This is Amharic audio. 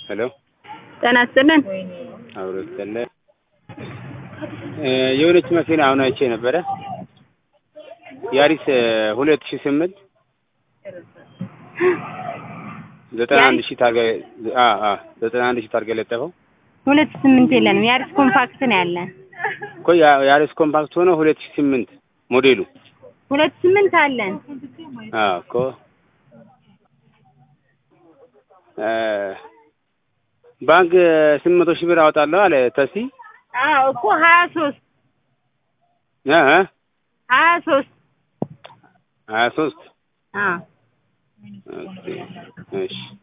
ሄሎ ጤና ይስጥልን። አብሮ ይስጥልን። የሆነች መኪና አሁን አይቼ ነበረ ያሪስ ሁለት ሺህ ስምንት ዘጠና አንድ ሺህ ታርጋ አ አ ዘጠና አንድ ሺህ ታርጋ የለጠፈው ሁለት ስምንት የለንም። የአሪስ ኮምፓክት ነው ያለን። እኮ ያ- ያሪስ ኮምፓክት ሆኖ ሁለት ሺህ ስምንት ሞዴሉ ሁለት ስምንት አለን። አ እኮ እ ባንክ ስምንት መቶ ሺህ ብር አወጣለሁ አለ ተሲ አዎ እኮ ሀያ ሶስት እ እ ሀያ ሶስት ሀያ ሶስት አዎ ኦኬ እሺ